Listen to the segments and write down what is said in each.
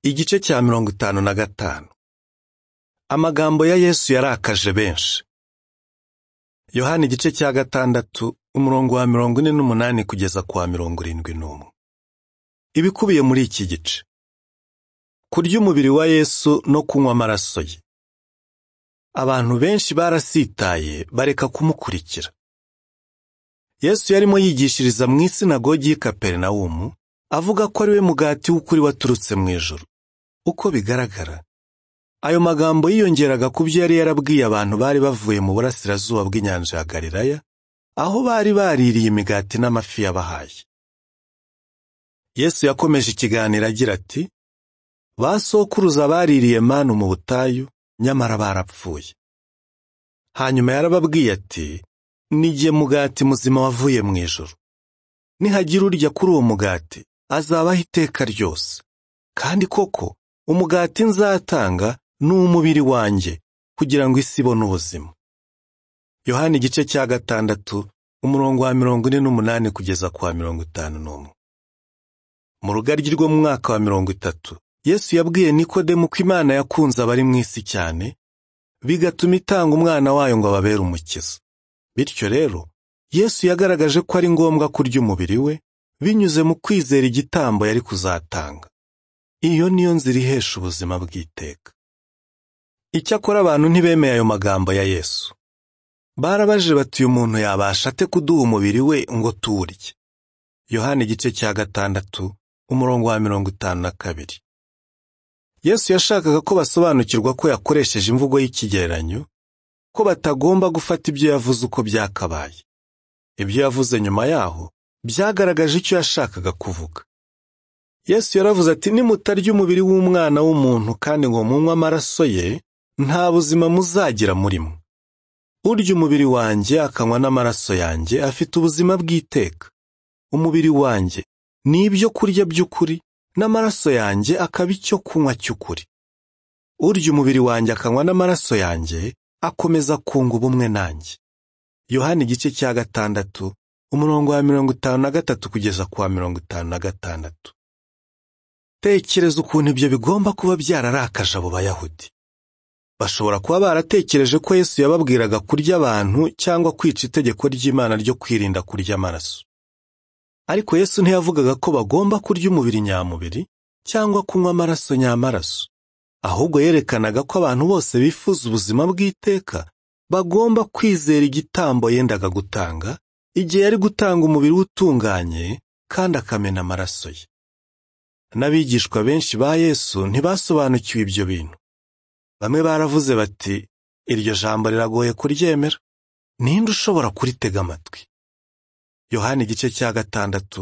igice cya mirongo itanu na gatanu amagambo ya yesu yarakaje benshi yohana igice cya gatandatu umurongo wa mirongo ine n'umunani kugeza ku wa mirongo irindwi n'umwe ibikubiye muri iki gice kurya umubiri wa yesu no kunywa amaraso ye abantu benshi barasitaye bareka kumukurikira yesu yarimo yigishiriza mu isinagogi y'i kaperinawumu avuga ko ari we mugati w'ukuri waturutse mu ijoro uko bigaragara ayo magambo yiyongeraga ku byo yari yarabwiye abantu bari bavuye mu burasirazuba bw'inyanja ya galilaya aho bari baririye imigati n'amafi yabahaye yesu yakomeje ikiganiro agira ati ba sokuruza baririye manu mu butayu nyamara barapfuye hanyuma yarababwiye ati n'igihe mugati muzima wavuye mu ijoro nihagira urya kuri uwo mugati azabaho iteka ryose kandi koko umugati nzatanga ni umubiri wanjye kugira ngo isi ibone ubuzima yohani igice cya gatandatu umurongo wa mirongo ine n'umunani kugeza ku wa mirongo itanu n'umwe mu rugaryi rwo mu mwaka wa mirongo itatu yesu yabwiye nikodemu ko imana yakunze abari mu isi cyane bigatuma itanga umwana wayo ngo ababere umukiza bityo rero yesu yagaragaje ko ari ngombwa kurya umubiri we binyuze mu kwizera igitambo yari kuzatanga iyo niyo nzira ihesha ubuzima bw'iteka icyakora abantu ntibemeye ayo magambo ya yesu barabaje bati uyu muntu yabasha ate kuduha umubiri we ngo tuwurye yohani igice cya gatandatu umurongo wa mirongo itanu na kabiri yesu yashakaga ko basobanukirwa ko yakoresheje imvugo y'ikigereranyo ko batagomba gufata ibyo yavuze uko byakabaye ibyo yavuze nyuma yaho byagaragaje icyo yashakaga kuvuga yesu yaravuze ati nimutarya umubiri w'umwana w'umuntu kandi ngo munywe amaraso ye nta buzima muzagira murimo urya umubiri wanjye akanywa n'amaraso yanjye afite ubuzima bw'iteka umubiri wanjye ni ibyo kurya by'ukuri n'amaraso yanjye akaba icyo kunywa cy'ukuri urya umubiri wanjye akanywa n'amaraso yanjye akomeza kunga ubumwe nanjye yohani igice cya gatandatu umurongo wa mirongo itanu na gatatu kugeza ku wa mirongo itanu na gatandatu tekereza ukuntu ibyo bigomba kuba byararakaje abo bayahudi bashobora kuba baratekereje ko yesu yababwiraga kurya abantu cyangwa kwica itegeko ry'imana ryo kwirinda kurya amaraso ariko yesu ntiyavugaga ko bagomba kurya umubiri nyamubiri cyangwa kunywa amaraso nyamaraso ahubwo yerekanaga ko abantu bose bifuza ubuzima bw'iteka bagomba kwizera igitambo yendaga gutanga igihe yari gutanga umubiri we utunganye kandi akamena amaraso ye n'abigishwa benshi ba yesu ntibasobanukiwe ibyo bintu bamwe baravuze bati iryo jambo riragoye kuryemera ninde ushobora kuritega amatwi yohani igice cya gatandatu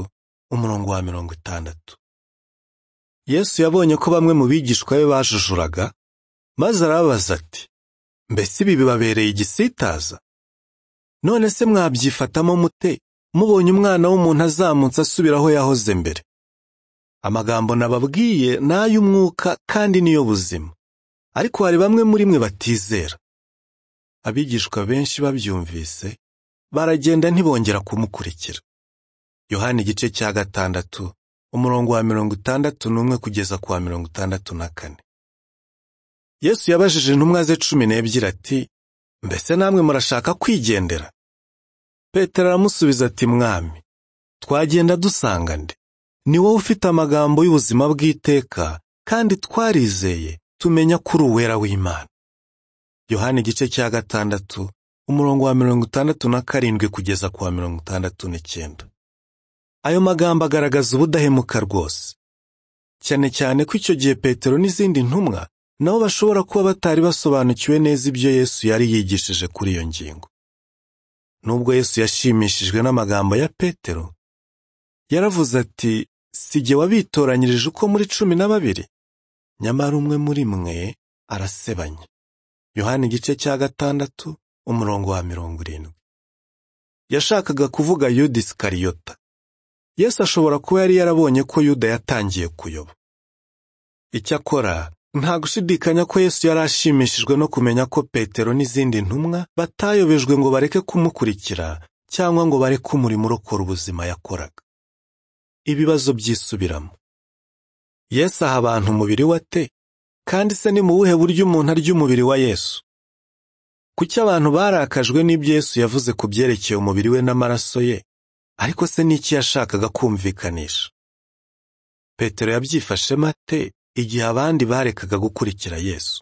umurongo wa mirongo itandatu yesu yabonye ko bamwe mu bigishwa be bajujuraga maze arababaza ati mbese ibi bibabereye igisitaza none se mwabyifatamo mute mubonye umwana w'umuntu azamutse asubira aho yahoze mbere amagambo nababwiye ni ay'umwuka kandi niyo buzima ariko hari bamwe muri mwe batizera abigishwa benshi babyumvise baragenda ntibongera kumukurikira yohani igice cya gatandatu umurongo wa mirongo itandatu n'umwe kugeza ku wa mirongo itandatu na kane yesu yabajije intumwa ze cumi n'ebyiri ati mbese namwe murashaka kwigendera petero aramusubiza ati mwami twagenda dusanga nde ni wowe ufite amagambo y'ubuzima bw'iteka kandi twarizeye tumenya kuri uwera w'imana yohani igice cya gatandatu umurongo wa mirongo itandatu na karindwi kugeza ku wa mirongo itandatu n'icyenda ayo magambo agaragaza ubudahemuka rwose cyane cyane ko icyo gihe petero n'izindi ntumwa nabo bashobora kuba batari basobanukiwe neza ibyo yesu yari yigishije kuri iyo ngingo nubwo yesu yashimishijwe n'amagambo ya petero yaravuze ati si jye wabitoranyirije uko muri cumi na babiri nyamara umwe muri mwe arasebanya yohani igice cya gatandatu umurongo wa mirongo irindwi yashakaga kuvuga yuda isikariyota yesu ashobora kuba yari yarabonye ko yuda yatangiye kuyoba icyakora nta gushidikanya ko yesu yari ashimishijwe no kumenya ko petero n'izindi ntumwa batayobejwe ngo bareke kumukurikira cyangwa ngo bareke umurimo urokora ubuzima yakoraga ibibazo byisubiramo Yesu aha abantu umubiri we ate kandi se ni mu buhe buryo umuntu arya umubiri wa Yesu kuki abantu barakajwe n'ibyo Yesu yavuze ku byerekeye umubiri we n'amaraso ye ariko se ni iki yashakaga kumvikanisha Petero yabyifashemo ate igihe abandi barekaga gukurikira Yesu